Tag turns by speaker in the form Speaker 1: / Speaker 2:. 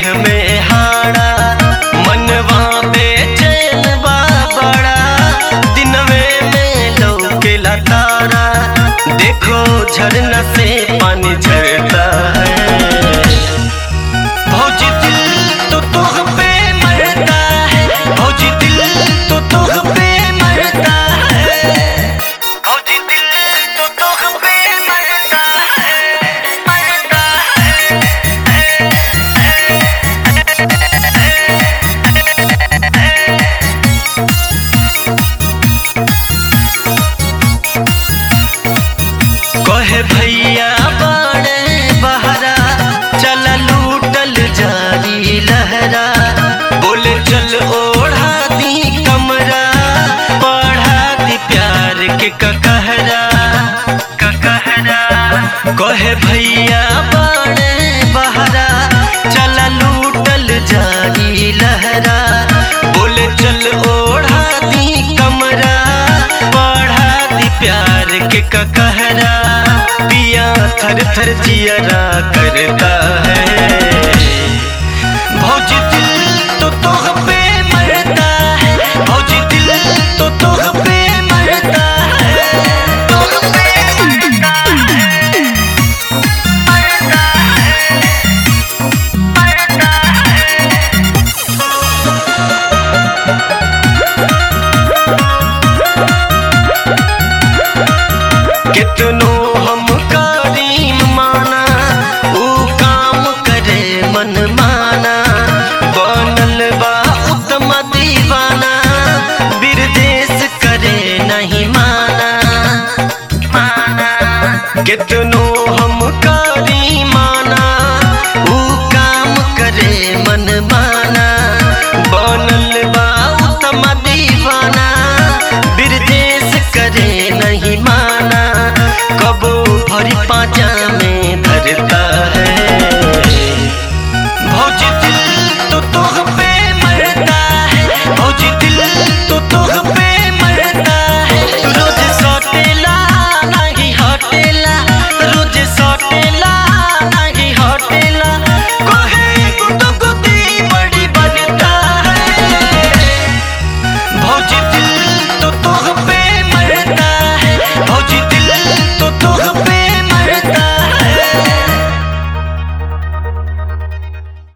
Speaker 1: देह में हाड़ा मनवा बेचैन बा बड़ा दिनवे में लौकेला तारा देखो झरना से पानी झरता है भौजी दिल तो तुह पे मरता है भौजी दिल तो तुह पे मरता है भौजी दिल तो तुह पे मरता है मरता है कहे भैया बाड़े बहरा चल लूटल जारी लहरा बोले चल ओढ़ा दी कमरा बढ़ा दी प्यार के ककहरा ककहरा कहे भैया बाड़े बहरा चल लूटल जारी लहरा बोले चल ओढ़ा दी कमरा बढ़ा दी प्यार के ककहरा पिया थर थर जियरा करता है भौजी दिल तो तुह पे मरता है भौजी दिल तो तुह पे मरता है तुह पे मरता है मरता है मरता है कितनो हम करीम माना ऊ काम करे मन माना बनल बा उत्तम दीवाना बिरदेश करे नहीं माना माना कितनो हम करी माना ऊ काम करे मन माना बनल बा उत्तम दीवाना बिरदेश करे नहीं माना कबो भरी पाचा